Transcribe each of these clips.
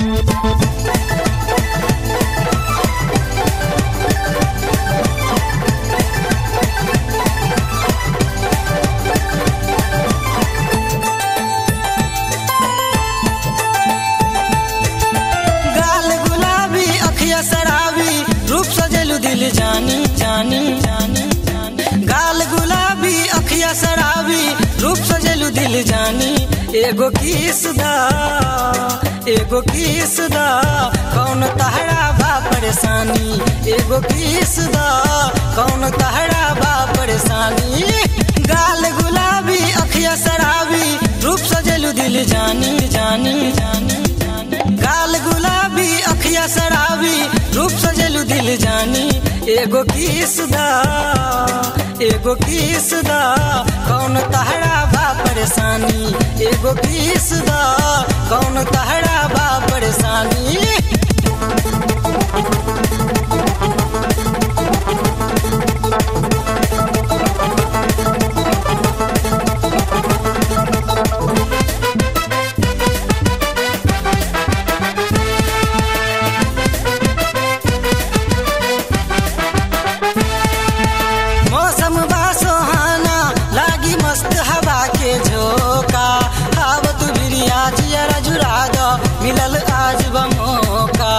गाल गुलाबी अखिया शराबी रूप सजेलू दिल जानी जानी जानी जानी गाल गुलाबी अखिया शराबी रूप सजेलू दिल जानी एगो किस दा एगो किस दा कौन तहरा बा परेशानी एगो किस दा कौन तहरा बा परेशानी गाल गुलाबी अखिया शराबी रूप सजेलू दिल जानी जानी जानी जानी गाल गुलाबी अखिया शराबी रूप सजेलू दिल जानी एगो किस दा एगो किस दा कौन तहरा बा परेशानी एगो किस दा कौन तहरा बा परेशानी मौसम बा सुहाना लागी मस्त हवा के झोंका हावत बिरिया जियरा जुरा दो मिलल आज बमोका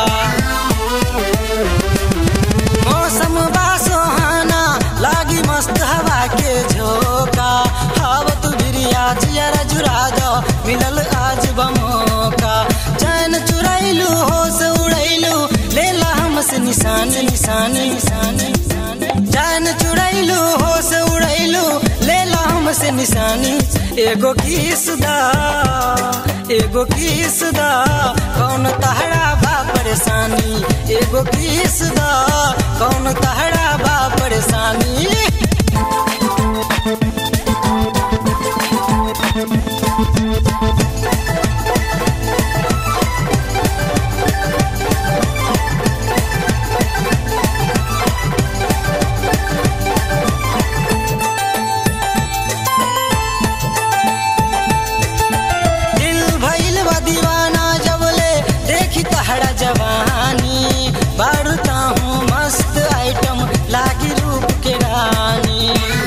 मौसम बा सुहाना लागी मस्त हवा के झोंका हावत बिरिया जियरा जुरा दो मिलल आज बमोका चैन चुरैलू होश उड़ैलू लेला हमसे निशान निशान निशान निशान जान चुड़ैलू होश उड़ैलू लेला हमसे निशानी एगो किस दा एगो किस दा कौन तहरा बा परेशानी एगो किस दा कौन तहरा बा परेशानी दिल भइल बा दीवाना जबले देखी तहरा जवानी बारूता हूँ मस्त आइटम लागी रूप के रानी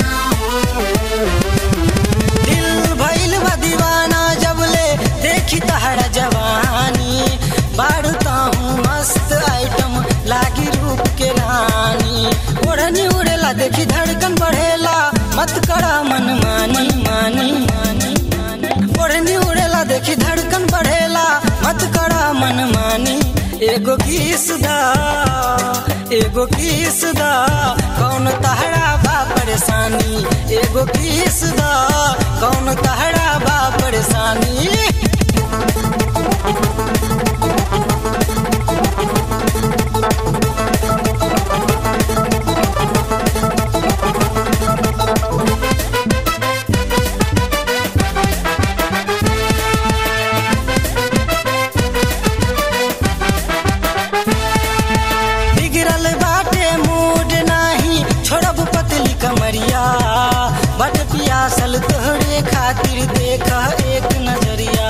दिल भइल बा दीवाना जबले देखी तहरा जवानी बारूता हूँ मस्त आइटम लागी रूप के रानी ओढ़नी उड़ेला देखी धड़कन बढ़ेला मत करा मन मानी मानी मानी मानी ओढ़नी उड़ेला देखी धड़कन बढ़ेला मत करा मन मानी एगो किस दा एगो किस दा कौन तहरा बा परेशानी एगो किस दा कौन तहरा बा परेशानी बिगड़ल बाटे मूड नाही छोड़ब पतली कमरिया बट पियासल तोहरे खातिर देख एक नजरिया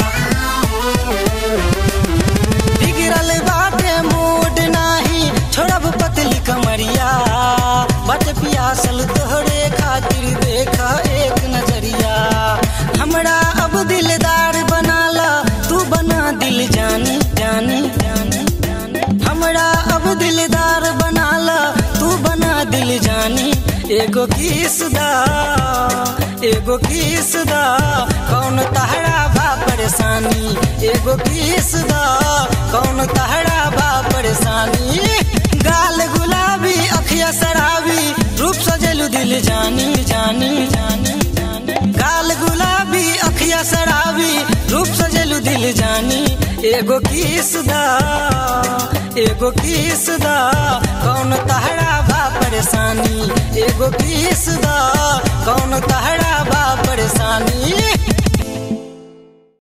बिगड़ल बाटे मूड नाही छोड़ब पतली कमरिया बट पियासल तोहरे खातिर देख एक नजरिया हमरा अब दिलदार बनाला तू बना दिल जानी जानी जानी जानी हमरा अब दिलदार बनाला तू बना दिल जानी एगो किस दा एगो किस दा कौन तहरा बा परेशानी एगो किस दा कौन तहरा बा परेशानी गाल गुलाबी अखिया शराबी रूप सजेलू दिल जानी जानी जानी जानी गाल गुलाबी अखिया शराबी रूप सजेलू दिल जानी एगो किस दा एगो किस दा कौन तहरा बा परेशानी एगो किस दा कौन तहरा बा परेशानी